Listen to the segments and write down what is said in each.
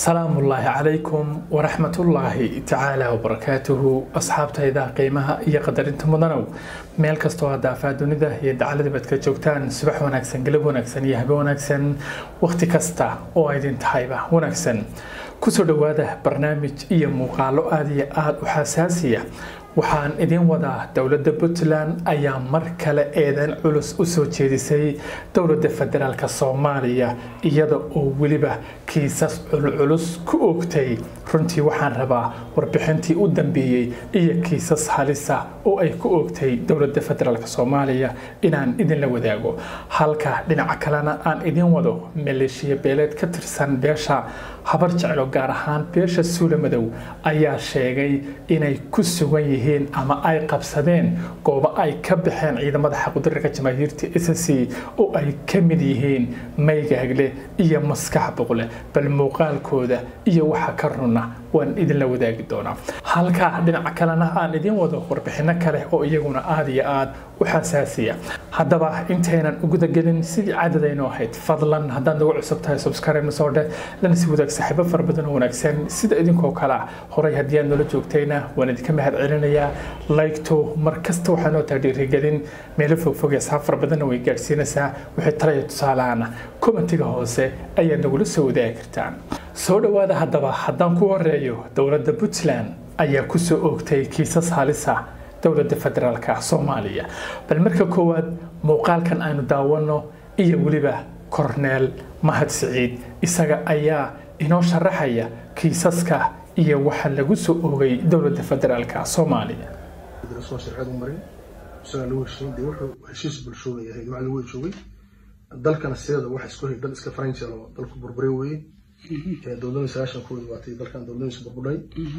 salaamullaahi calaykum waraxmatullaahi tacaala wabarakaatuhu asxaabtayda qiimaha iyo qadarinta mudanow meel kastoo haddaafaa dunida iyo dacaladiba ad ka joogtaan subax wanaagsan galab wanaagsan iyo habe wanaagsan wakhti kasta oo aydin tahayba wanaagsan kusoo dhowaada barnaamij iyo muuqaalo aada iyo aada u xasaasiya waxaan idin wadaa dowladda puntland ayaa mar kale eedan culus u soo jeedisay dowladda federaalk soomaaliya iyada oo weliba kiisas culculus ku oogtay runtii waxaan rabaa warbixintii u dambeeyey iyo kiisas halisa oo ay ku oogtay dowladda federaalk soomaaliya inaan idinla wadaago halka dhinaca kalena aan idin wado maleeshiya beeleed ka tirsan beesha habar jeclo gaar ahaan beesha suula madow ayaa sheegay inay ku sugan yihiin ama ay qabsadeen goobo ay ka baxeen ciidamada xaqudirarka jamaahiirta s c oo ay ka mid yihiin maygaagle iyo maskax boqle bal muuqaalkooda iyo waxa ka runa waan idinla wadaagi doonaa halka dhinaca kalena aan idin wado warbixino kale oo iyaguna aada iyo aada u xasaasiya haddaba intaynan ugudagelin sidii caadadaynu ahayd fadlan haddaad nagu cusub tahay subscribe na soo dheh lana si wadaag saaxiibo fara badan oo wanaagsan sida idinkoo kale ah horay haddii aad noola joogtayna waan idinka mahad celinayaa laygto mar kasta waxaa noo tahay dhiirigelin meelo fogfog asxaab fara badanna way gaadhsiinaysaa wixii talaya tusaalahana commentiga hoose ayaad nagula soo wadaagi kartaan soo dhowaada haddaba haddaan ku horeeyo dowladda puntland ayaa kusoo oogtay kiisas halisa dowladda federaalk soomaaliya bal marka koowaad muuqaalkan aynu daawano iyo weliba korneel mahad siciid isaga ayaa inoo sharaxaya kiisaska iyo waxa lagu soo oogay dowladda federaalk soomaaliya soo sharceed u marin isagaa lagu heshiin dee wuxuu heshiis bulshooda yahay waa lagu heshoogay dalkana sideeda waxa isku hay dal iska faranjel oo dalku burbure weye dowladda sagaashan kooda waatay dalkan dowladdiisa burbudhay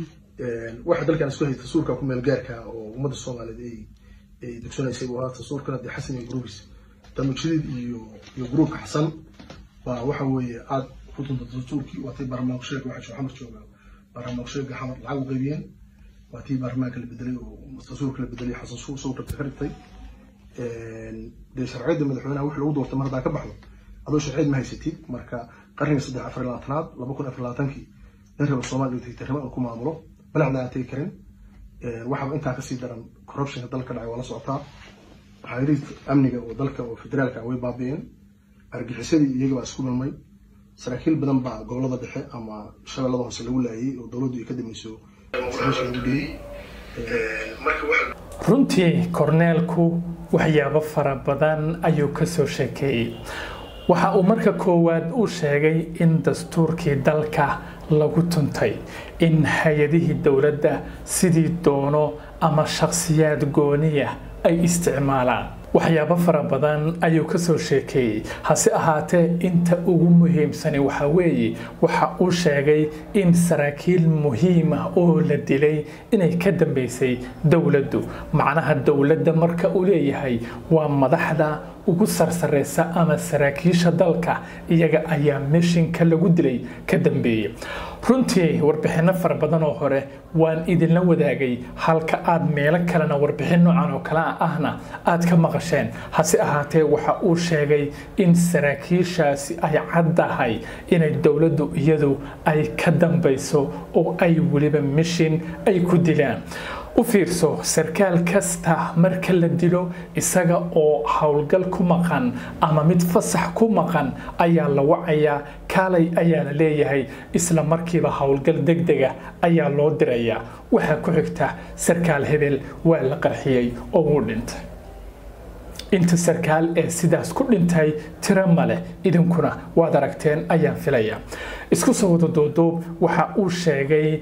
waxa dalkan isku hay tasuurka ku meel gaarka oo ummadda soomaaliyeed ay ay dugsanaysay buu ahaa tasuurkana dee xasan iyo gruubis damujadiid iyo iyo gruubka xasan baa waxa weeye aad ku dunta tasuurkii waatay baarlamaanku sheega waxa xamar jooga baarlamaanku sheega xamar lacag u qaybiyeen waa tii baarlamaanka la bedelay oo tasuurka la bedelay xasan suu soo rabtay ka dhigtay dee sharciyadda madaxweynaha wix lagu doortay mar haddaa ka baxdo adoo sharciyad ma haysatid marka qarniga saddex afar labaatanaad laba kun afar labaatankii nin raba soomaaliya u tegtay rima uu ku maamulo balacda aan tegi karin waxaba intaa kasii daran corruptionka dalka dhacay waa la socotaa xariirta amniga oo dalka oo federaalka way baabi'een argixisadii iyaga baa isku milmay saraakiil badan baa gobolada dhexe ama shabeellada hoose lagu laayay oo dowladdu ay ka dameyso lagu dhiyey runtii korneelku waxyaabo fara badan ayuu ka soo sheekeeyey waxa uu marka koowaad u sheegay in dastuurkii dalka lagu tuntay in hay-adihii dowladda sidii doono ama shakhsiyaad gooniya ay isticmaalaan waxyaabo fara badan ayuu ka soo sheekeeyey hase ahaatee inta ugu muhiimsani waxa weeye waxa uu sheegay in saraakiil muhiim ah oo la dilay inay ka dambeysay dowladdu macnaha dowladda marka uu leeyahay waa madaxda ugu sarsareysa ama saraakiisha dalka iyaga ayaa meshinka lagu dilay ka dambeeyey runtii warbixino fara badan oo hore waan idinla wadaagay halka aad meelo kalena warbixin noocan oo kale ahna aad ka maqasheen hase ahaatee waxa uu sheegay in saraakiishaasi ay caddahay inay dowladdu iyadu ay ka dambayso oo ay weliba mishin ay ku dilaan u fiirso sarkaal kasta marka la dilo isaga oo howlgal ku maqan ama mid fasax ku maqan ayaa la wacayaa kaalay ayaa la leeyahay isla markiiba howlgal degdega ayaa loo dirayaa waxaa ku xigta sarkaal hebel waa la qarxiyey oo wuu dhintay inta sarkaal ee sidaas ku dhintay tiro male idinkuna waad aragteen ayaan filaya isku soo wada duuduub waxa uu sheegay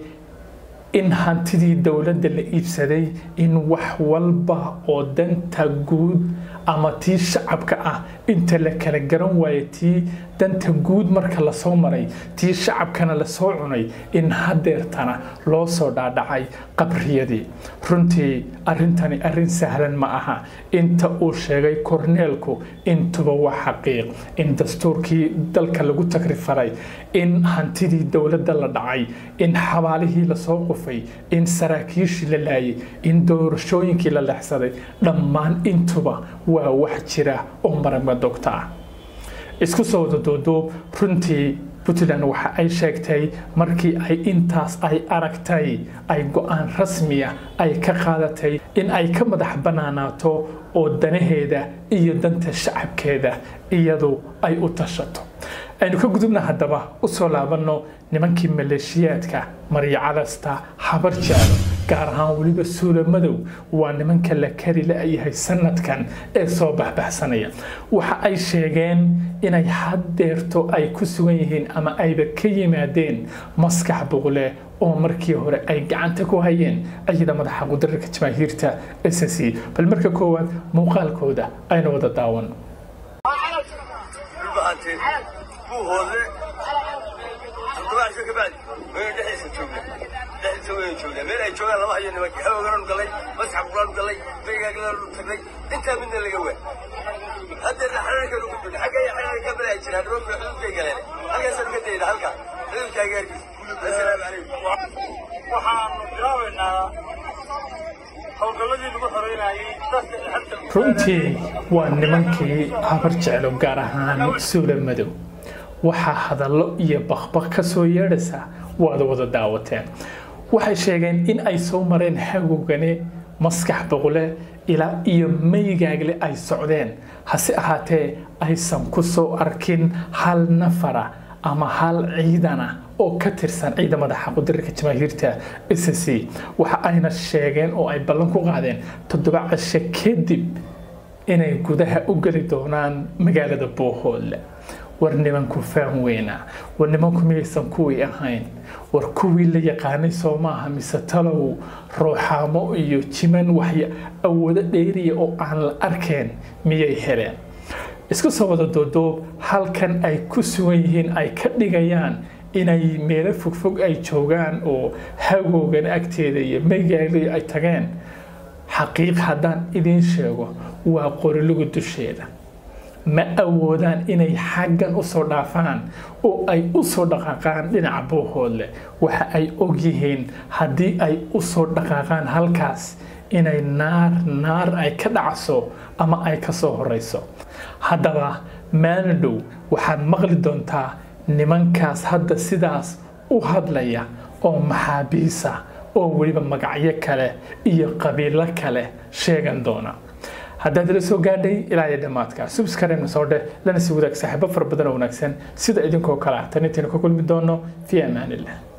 in hantidii dowladda la iibsaday in wax walba oo danta guud ama tii shacabka ah inta la kala garan waayo tii danta guud marka lasoo maray tii shacabkana lasoo cunay in hadeertana loo soo dhaadhacay qabriyadii runtii arrintani arrin sahlan ma aha inta uu sheegay korneelku intuba waa xaqiiq in dastuurkii dalka lagu takrifalay in hantidii dowladda la dhacay in xabaalihii lasoo qufay in saraakiishii la laayay in doorashooyinkii la lexsaday dhammaan intuba waa wax jira oo maragma dogta ah isku soo wada duuduub runtii puntland waxa ay sheegtay markii ay intaas ay aragtay ay go-aan rasmiya ay ka qaadatay in ay ka madax banaanaato oo danaheeda iyo danta shacabkeeda iyadu ay u tashato aynu ka gudubna haddaba usoo laabanno nimankii maleeshiyaadka maryacadasta habar jaalo gaar ahaan weliba suula madow waa nimanka la kari la-yahay sanadkan ee soo baxbaxsanaya waxa ay sheegeen inay haddeerto ay ku sugan yihiin ama ayba ka yimaadeen maskax buqle oo markii hore ay gacanta ku hayeen ayada madaxa qudararka jamaahiirta s c bal marka koowaad muuqaalkooda aynu wada daawan buuhoodle toddoba casho ka bacdi waynu dhexdiisa joognaa dhexdiisa waynu joognaa meel ay joogaan lama hayo nimanki xawoganaanu gallay maskax buqlaanu gallay begaaglaanu tagnay intaa midna laga waa haddeerna xanaankan ugu dun xagga iyo xanaan ka balaayi jiraan roobka xuduudkay galeen halkaasaan ka dayna halkaa xuduudkaaga hargis assalaamu calaykum waxaanu bilaabaynaa howlgalladii lagu xoreynayay dadka xabta runtii waa nimankii habar jeclo gaar ahaan suula madow waxaa hadallo iyo bakbak ka soo yeedhaysa waad wada daawateen waxay sheegeen in ay soo mareen hagogane maskax boqle ilaa iyo maygaagle ay socdeen hase ahaatee aysan ku soo arkin hal nafara ama hal ciidana oo ka tirsan ciidamada xaqudirka jamaahiirta s c waxa ayna sheegeen oo ay ballan ku qaadeen toddoba casho kadib inay gudaha u geli doonaan magaalada boohoodle war nimanku faan weyna war nimanku miyaysan kuwii ahayn war kuwii la yaqaanay soo maaha mise talow rooxaamo iyo jiman waxya awoodo dheeriya oo aan la arkeen miyay heleen isku soo wada doodoob halkan ay ku sugan yihiin ay ka dhigayaan inay meelo fogfog ay joogaan oo hagoogan agteeda iyo maygaagli ay tageen xaqiiq haddaan idiin sheego waa qoriluga dusheeda ma awoodaan inay xaggan usoo dhaafaan oo ay usoo dhaqaaqaan dhinaca boohoodle waxa ay ogyihiin haddii ay usoo dhaqaaqaan halkaas inay naar naar ay ka dhacso ama ay ka soo horeyso haddaba maalin dhow waxaad maqli doontaa nimankaas hadda sidaas u hadlaya oo maxaabiisa oo weliba magacyo kale iyo qabiilo kale sheegan doona haddaad ila soo gaadhay ilaa iyo dhammaadka subscribe soo dheh lana sii wadaag saaxiibo fara badan oo wanaagsan sida idinkoo kale ah tan intaynu ka kulmi doono fi amaanillah